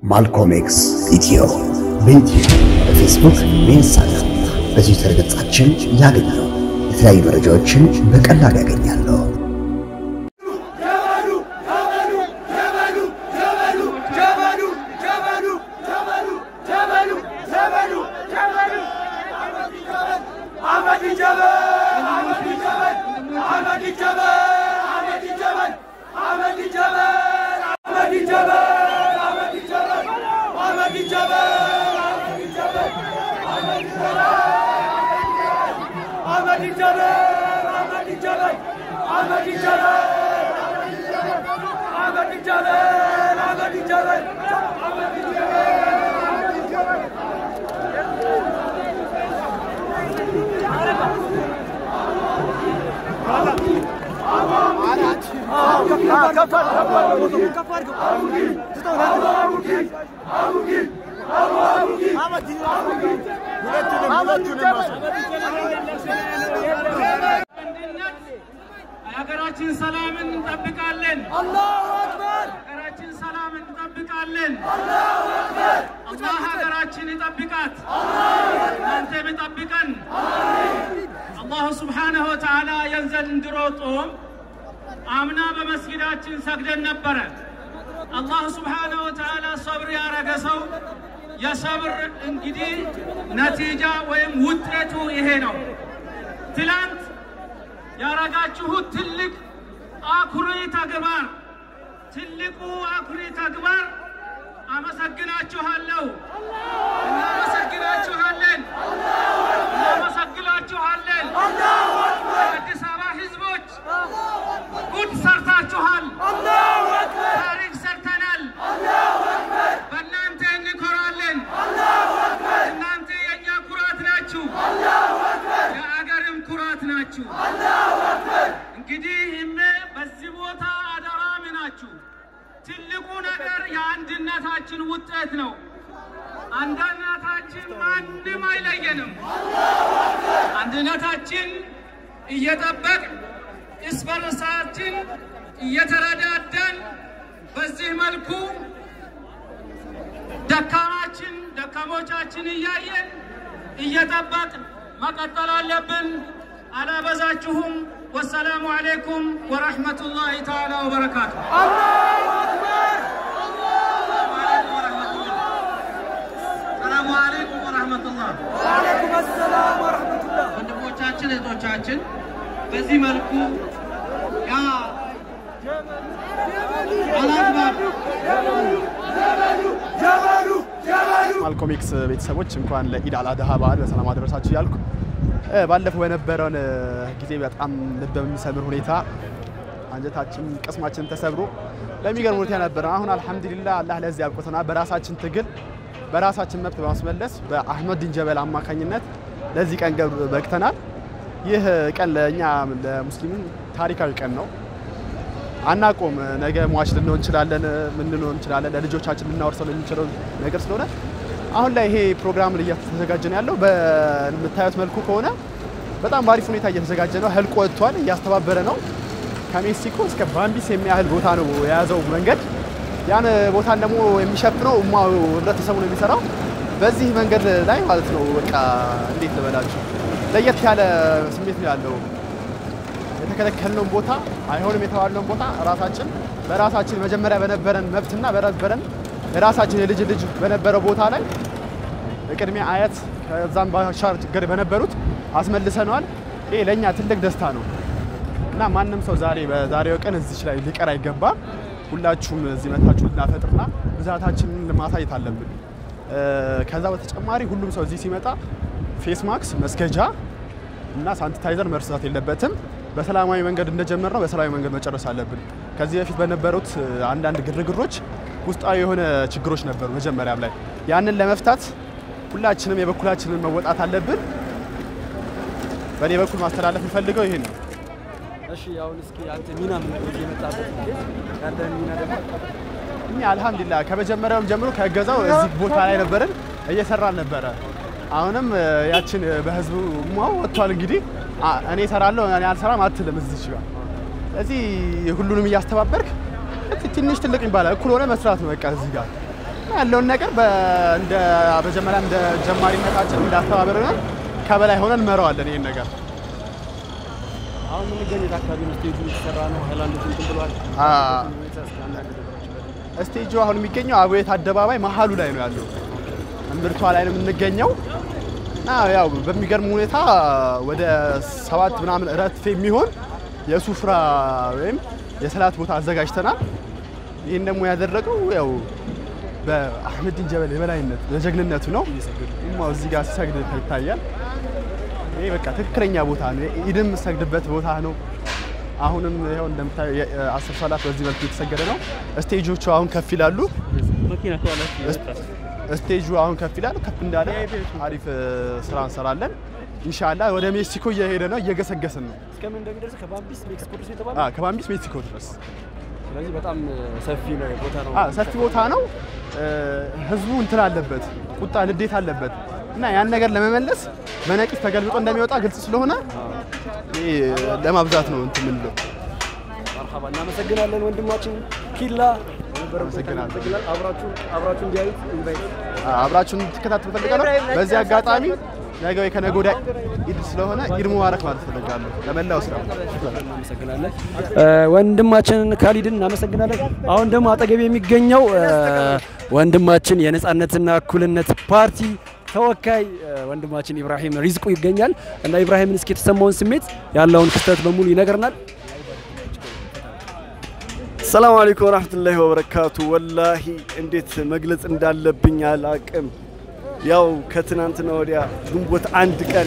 ማልኮም ኤክስ ኢትዮ በዩቲዩብ በፌስቡክ በኢንስታግራም በትዊተር ገጻችን ያገኛሉ። የተለያዩ መረጃዎችን በቀላሉ ያገኛሉ። ሀገራችን ሰላምን እንጠብቃለን። አላሁ አክበር ሀገራችን ሰላምን እንጠብቃለን። አላሁ አክበር አላህ ሀገራችን ይጠብቃት፣ እናንተም ይጠብቀን። አላሁ ስብሓነሁ ወተዓላ የዘንድሮ ጾም አምና በመስጊዳችን ሰግደን ነበረ። አላህ ስብሓነሁ ወተዓላ ሰብር ያረገ ሰው የሰብር እንግዲህ ነቲጃ ወይም ውጤቱ ይሄ ነው። ትላንት ያረጋችሁት ትልቅ አኩሪ ተግባር ትልቁ አኩሪ ተግባር አመሰግናችኋለሁ። እናመሰግናችኋለን፣ እናመሰግናችኋለን። የአዲስ አበባ ህዝቦች ጉድ ሰርታችኋል። ታሪክ ሰርተናል። በእናንተ እንኮራለን። እናንተ የእኛ ኩራት ናችሁ፣ የአገርም ኩራት ናችሁ። እንግዲህ እሜ በዚህ ቦታ አደራሚ ናችሁ። ትልቁ ነገር የአንድነታችን ውጤት ነው። አንድነታችን ማንም አይለየንም። አንድነታችን እየጠበቅ እርስ በርሳችን እየተረዳዳን በዚህ መልኩ ደካማችን ደካሞቻችን እያየን እየጠበቅ መቀጠል አለብን። አላበዛችሁም። ወሰላሙ አሌይኩም ወረሕመቱላሂ ተዓላ ወበረካቱ። ሰላሙ አሌይኩም ወረሕመቱላህ። ወአለይኩም አሰላም ወረሕመቱላህ ወንድሞቻችን እህቶቻችን በዚህ መልኩ ያ አላግባብ ማልኮም ኤክስ ቤተሰቦች እንኳን ለኢድ አል አድሃ በዓል በሰላም አደረሳችሁ እያልኩ እ ባለፈው በነበረውን እ ጊዜ በጣም ልብ በሚሰብር ሁኔታ አንጀታችን ቅስማችን ተሰብሮ ለሚገርም ሁኔታ ነበረ። አሁን አልሐምዱሊላህ አላህ ለዚህ አብቅቶናል። በራሳችን ትግል በራሳችን መብት በማስመለስ በአህመድ ዲንጀበል አማካኝነት ለዚህ ቀን ገብ- በቅተናል። ይህ ቀን ለእኛ ለሙስሊሙ ታሪካዊ ቀን ነው። አናቆም ነገ ሟች ልንሆን እንችላለን፣ ምን ልንሆን እንችላለን። ለልጆቻችን ልናወርሰው የሚችለው ነገር ስለሆነ አሁን ላይ ይሄ ፕሮግራም እየተዘጋጀ ነው ያለው። በምታዩት መልኩ ከሆነ በጣም በአሪፍ ሁኔታ እየተዘጋጀ ነው። ህልቆ ወጥቷል፣ እያስተባበረ ነው። ከሜክሲኮ እስከ ባምቢስ የሚያህል ቦታ ነው የያዘው መንገድ። ያን ቦታን ደግሞ የሚሸፍነው እማው ህብረተሰቡ ነው የሚሰራው። በዚህ መንገድ ላይ ማለት ነው በቃ እንዴት ልበላችሁ ለየት ያለ ስሜት ነው ያለው። የተከለከልነውን ቦታ አይሆንም የተባልነውን ቦታ ራሳችን በራሳችን መጀመሪያ በነበረን መብትና በነበረን የራሳችን የልጅ ልጅ በነበረው ቦታ ላይ በቅድሚያ አያት ከዛም ባሻገር በነበሩት አስመልሰነዋል። ይሄ ለእኛ ትልቅ ደስታ ነው እና ማንም ሰው ዛሬ በዛሬው ቀን እዚች ላይ ሊቀር አይገባም። ሁላችሁም እዚህ መታችሁ ልናፈጥርና ብዛታችንን ማሳየት አለብን። እ፣ ከዛ በተጨማሪ ሁሉም ሰው እዚህ ሲመጣ ፌስ ማክስ መስገጃ እና ሳኒታይዘር መርሳት የለበትም። በሰላማዊ መንገድ እንደጀመርነው በሰላማዊ መንገድ መጨረስ አለብን። ከዚህ በፊት በነበሩት እ፣ አንዳንድ ግርግሮች ውስጣዊ የሆነ ችግሮች ነበሩ መጀመሪያም ላይ ያንን ለመፍታት ሁላችንም የበኩላችንን መወጣት አለብን። በእኔ በኩል ማስተላለፍ የምፈልገው ይሄን ነው። እሺ አሁን እስኪ አንተ ሚና ምን ነው እዚህ የመጣበት እንዴት ያንተን ሚና ደግሞ እኛ አልሐምዱሊላህ ከመጀመሪያውም ጀምሮ ከእገዛው እዚህ ቦታ ላይ ነበርን እየሰራን ነበረ። አሁንም እ፣ ያችን እ፣ በህዝቡ ሟው ወጥቷል። እንግዲህ አ፣ እኔ እሰራለሁ እኔ አልሰራም አትልም እዚች ጋር። ስለዚህ ሁሉንም እያስተባበርክ ትንሽ ትልቅ ይባላል እኩል ሆነ መስራት ነው በቃ እዚህ ጋር እና ያለውን ነገር በ- እንደ መጀመሪያ እንደ ጀማሪነታችን እንዳስተባበርን ከበላይ ሆነን እንመራዋለን ይህን ነገር አሁን የምንገኘው የት አካባቢ ነው? ስቴጁ የተሰራ ነው። ሃይላንዶች እንትን ብሏል። አ፣ ሁኔታ እስኪ አንዳንድ ነገሮች በደንብ ስቴጁ አሁን የሚገኘው አብዮት አደባባይ መሀሉ ላይ ነው ያለው። እምብርቷ ላይ ነው የምንገኘው እና ያው በሚገርም ሁኔታ ወደ ሰባት ምናምን ረድፍ የሚሆን የሱፍራ ወይም የሰላት ቦታ አዘጋጅተናል። ይህን ደግሞ ያደረገው ያው በአህመዲን ጀበል የበላይነት ለጀግንነቱ ነው። ኡማው እዚህ ጋር ሲሰግድ ይታያል። ይህ በቃ ትክክለኛ ቦታ ነው። ኢድም የምሰግድበት ቦታ ነው። አሁንም ይኸው እንደምታዩ የአስር ሰላት በዚህ መልኩ የተሰገደ ነው። ስቴጆቹ አሁን ከፍ ይላሉ። መኪና ከኋላች ስቴጁ አሁን ከፍ ይላል። ከፍ እንዳለ አሪፍ እ፣ ስራ እንሰራለን። ኢንሻአላህ ወደ ሜክሲኮ እየሄደ ነው፣ እየገሰገስን ነው። እስከምን እንደሚደርስ ከባምቢስ ሜክሲኮ ድረስ የተባለ አ፣ ከባምቢስ ሜክሲኮ ድረስ ስለዚህ በጣም ሰፊ ነው ቦታ ነው። አ፣ ሰፊ ቦታ ነው። እ፣ ህዝቡ እንትን አለበት፣ ቁጣ ንዴት አለበት እና ያን ነገር ለመመለስ በነቂስ ተገልብጦ እንደሚወጣ ግልጽ ስለሆነ ይሄ ለማብዛት ነው እንትን የምንለው። መርሐባ እናመሰግናለን ወንድማችን ኪላ በነበረን ቆይታ አመሰግናለሁ። እናመሰግናለን። አብራችሁ አብራችሁ እንዲያዩት ኢንቫይት አብራችሁን እንድትከታተሉ ፈልጋለሁ። በዚህ አጋጣሚ ነገ ወይ ከነገ ወዲያ ኢድ ስለሆነ ኢድ ሙባረክ ማለት ፈልጋለሁ ለመላው ስራ እናመሰግናለን ወንድማችንን ካሊድን እናመሰግናለን። አሁን ደግሞ አጠገብ የሚገኘው እ፣ ወንድማችን የነጻነትና እኩልነት ፓርቲ ተወካይ እ፣ ወንድማችን ኢብራሂም ሪዝቁ ይገኛል እና ኢብራሂምን እስኪ የተሰማውን ስሜት ያለውን ክስተት በሙሉ ይነግረናል። ሰላም አለይኩም ወራህመቱላሂ ወበረካቱ። ወላሂ እንዴት መግለጽ እንዳለብኝ አላቅም። ያው ከትናንትና ወዲያ ግንቦት አንድ ቀን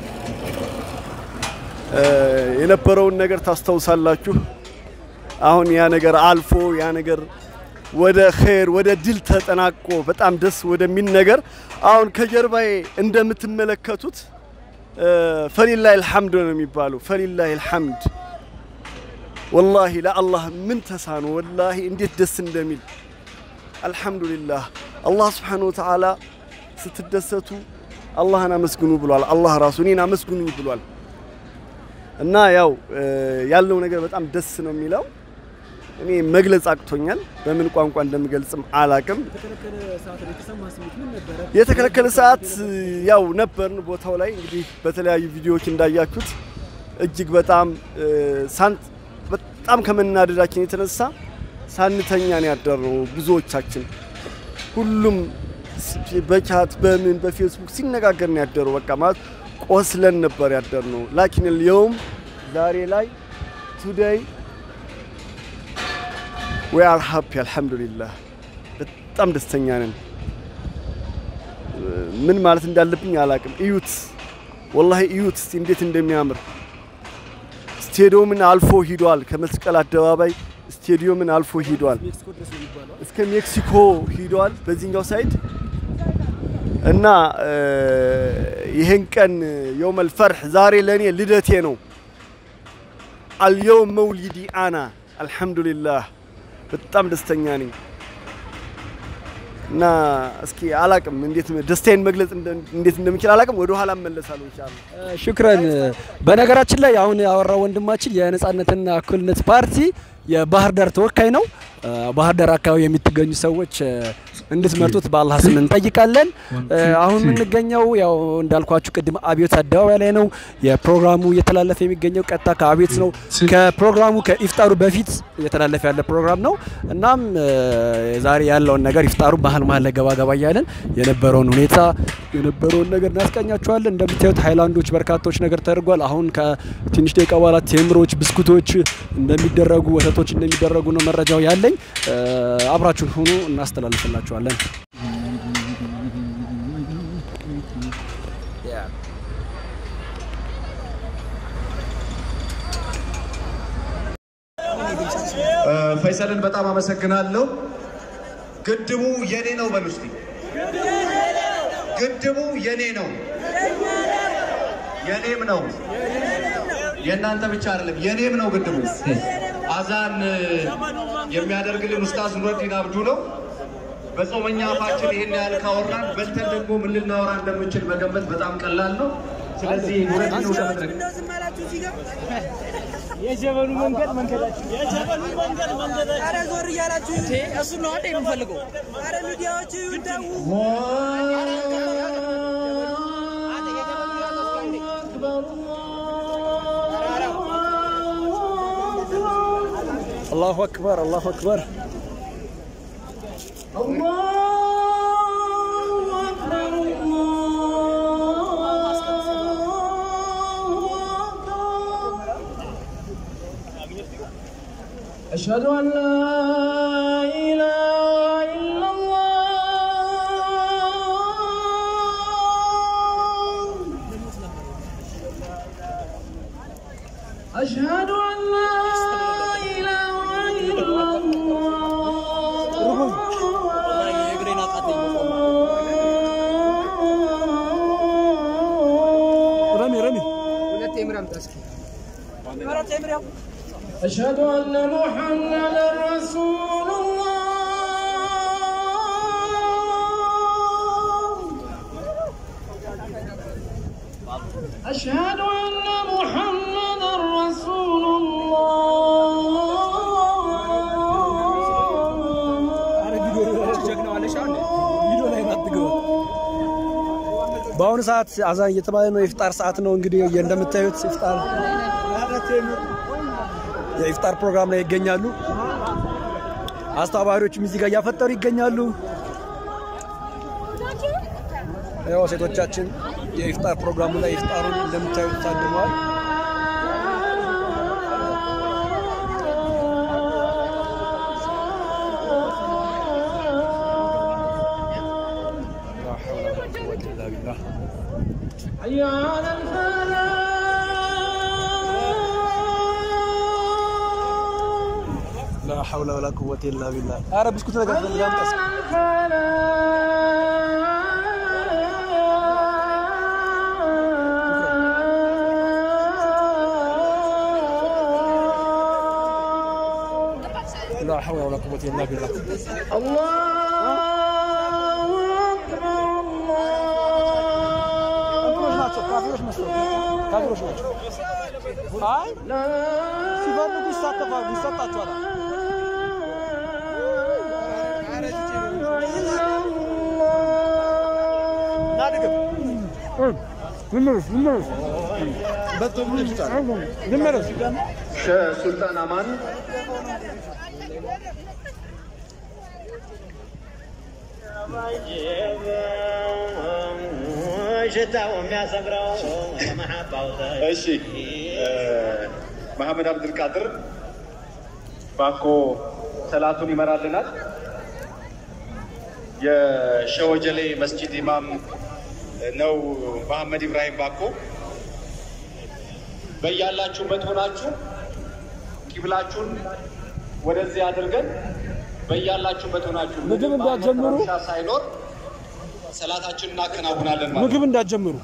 እ፣ የነበረውን ነገር ታስታውሳላችሁ። አሁን ያ ነገር አልፎ ያ ነገር ወደ ኸይር ወደ ድል ተጠናቆ በጣም ደስ ወደሚል ነገር አሁን ከጀርባዬ እንደምትመለከቱት እ፣ ፈሊላሂ አልሐምድ ነው የሚባለው። ፈሊላሂ አልሐምድ ወላሂ ለአላህ ምን ተሳኖ ወላሂ እንዴት ደስ እንደሚል አልሐምዱሊላህ። አላህ ስብሓነሁ ወተዓላ ስትደሰቱ አላህን አመስግኑ ብሏል። አላህ ራሱ እኔን አመስግኑኝ ብሏል። እና ያው እ፣ ያለው ነገር በጣም ደስ ነው የሚለው። እኔ መግለጽ አቅቶኛል። በምን ቋንቋ እንደምገልጽም አላቅም። የተከለከለ ሰዓት ያው ነበርን ቦታው ላይ እንግዲህ በተለያዩ ቪዲዮዎች እንዳያችሁት እጅግ በጣም እ፣ ሳንት በጣም ከመናደዳችን የተነሳ ሳንተኛ ነው ያደርነው። ብዙዎቻችን ሁሉም ስ- በቻት በምን በፌስቡክ ሲነጋገር ነው ያደረው። በቃ ማለት ቆስለን ነበር ያደርነው። ላኪን የውም ዛሬ ላይ ቱዴይ ዊ አር ሃፒ አልሐምዱሊላህ በጣም ደስተኛ ነን። ምን ማለት እንዳለብኝ አላቅም። እዩት፣ ወላሂ እዩት እስቲ እንዴት እንደሚያምር ስቴዲየምን አልፎ ሂዷል። ከመስቀል አደባባይ ስቴዲየምን አልፎ ሂዷል። እስከ ሜክሲኮ ሂዷል በዚህኛው ሳይድ እና እ፣ ይህን ቀን የውመል ፈርሕ ዛሬ ለእኔ ልደቴ ነው። አልየውም መውሊዲ አና አልሐምዱሊላህ በጣም ደስተኛ ነኝ። እና እስኪ አላቅም እንዴት ደስታዬን መግለጽ እንደ- እንዴት እንደምችል አላቅም። ወደ ኋላ እመለሳለሁ ኢንሻአላህ። ሽክረን። በነገራችን ላይ አሁን ያወራው ወንድማችን የነጻነትና እኩልነት ፓርቲ የባህር ዳር ተወካይ ነው። እ፣ ባህር ዳር አካባቢ የምትገኙ ሰዎች እ፣ እንድትመርጡት በአላህ ስም እንጠይቃለን። እ፣ አሁን የምንገኘው ያው እንዳልኳችሁ ቅድም አብዮት አደባባይ ላይ ነው። የፕሮግራሙ እየተላለፈ የሚገኘው ቀጥታ ከአብዮት ነው። ከፕሮግራሙ ከኢፍጣሩ በፊት እየተላለፈ ያለ ፕሮግራም ነው። እናም እ፣ ዛሬ ያለውን ነገር ኢፍጣሩ መሀል መሀል ላይ ገባ ገባ እያለን የነበረውን ሁኔታ የነበረውን ነገር እናስቀኛችኋለን። እንደምታዩት ሃይላንዶች በርካቶች ነገር ተደርጓል። አሁን ከትንሽ ደቂቃ በኋላ ቴምሮች፣ ብስኩቶች እንደሚደረጉ ወተቶች እንደሚደረጉ ነው መረጃው ያለኝ። እ፣ አብራችሁን ሁኑ፣ እናስተላልፍላችኋለን። ፈይሰልን በጣም አመሰግናለሁ። ግድቡ የኔ ነው በሉ እስቲ። ግድቡ የኔ ነው፣ የኔም ነው። የእናንተ ብቻ አይደለም፣ የኔም ነው ግድቡ። አዛን የሚያደርግልን ኡስታዝ ኑረዲን አብዱ ነው። በጾመኛ አፋችን ይህን ያህል ካወራን በልተን ደግሞ ምን ልናወራ እንደምንችል መገመት በጣም ቀላል ነው። ስለዚህ ኑረዲን ወደ መድረክ የጀበሉ መንገድ መንገዳችን የጀበሉ መንገድ መንገዳችን። ኧረ ዞር እያላችሁ እሱ ነው አይደል የምፈልገው? ኧረ ሚዲያዎች ይደው አላሁ አክበር አላሁ አክበር أشهد أن لا إله إلا الله أشهد أن لا إله إلا الله ረሚ ረሚ أشهد أن محمدا رسول الله أشهد أن محمدا رسول በአሁኑ ሰዓት አዛን እየተባለ ነው። የኢፍጣር ሰዓት ነው። እንግዲህ እንደምታዩት ኢፍጣር የኢፍጣር ፕሮግራም ላይ ይገኛሉ። አስተባባሪዎችም እዚህ ጋር እያፈጠሩ ይገኛሉ። ያው ሴቶቻችን የኢፍጣር ፕሮግራሙ ላይ ኢፍጣሩን እንደምታዩት ታድመዋል። لا حول ولا قوة إلا بالله حي على الفلاح لا حول ولا قوة إلا بالله ኧረ ብስኩት ነገር ፈልጋም ቀስ لا حول ولا قوة إلا بالله ካፊሮች ናቸው። ካፊሮች መስሎኝ ካፊሮች ናቸው። አይ ሲፈልጉ ይሳተፋሉ፣ ይሰጣቸዋል። ሱልጣን አማን ሽታው የሚያሰምረው የመሐባው እሺ መሐመድ አብዱልቃድር ባኮ ሰላቱን ይመራልናል። የሸወጀሌ መስጂድ ኢማም ነው መሐመድ ኢብራሂም ባኮ። በያላችሁበት ሆናችሁ ቂብላችሁን ወደዚህ አድርገን በያላችሁበት ሆናችሁ ምግብ እንዳትጀምሩ። ረብሻ ሳይኖር ሰላታችንን እናከናውናለን ማለት ነው። ምግብ እንዳትጀምሩ።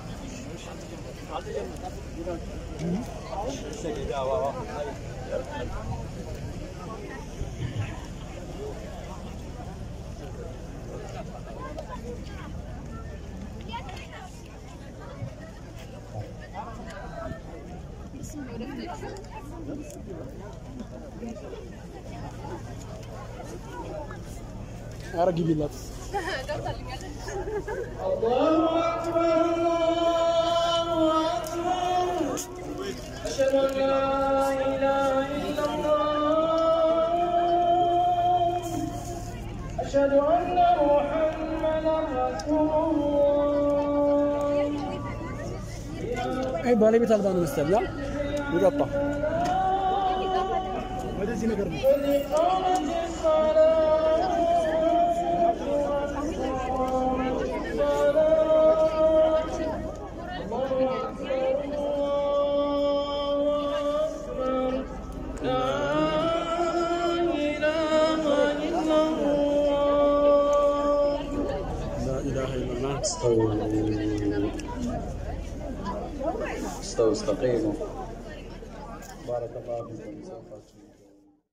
ኧረ ግቢላት። أشهد أن لا إله إلا الله أشهد أن محمدا رسول الله አይ ባለቤት አልባ ነው መሰለኝ። ያ ይጠጣ ወደዚህ ነገር ነው። قد قامت الصلاة لا إله إلا الله استووا استووا استقيموا بارك الله فيكم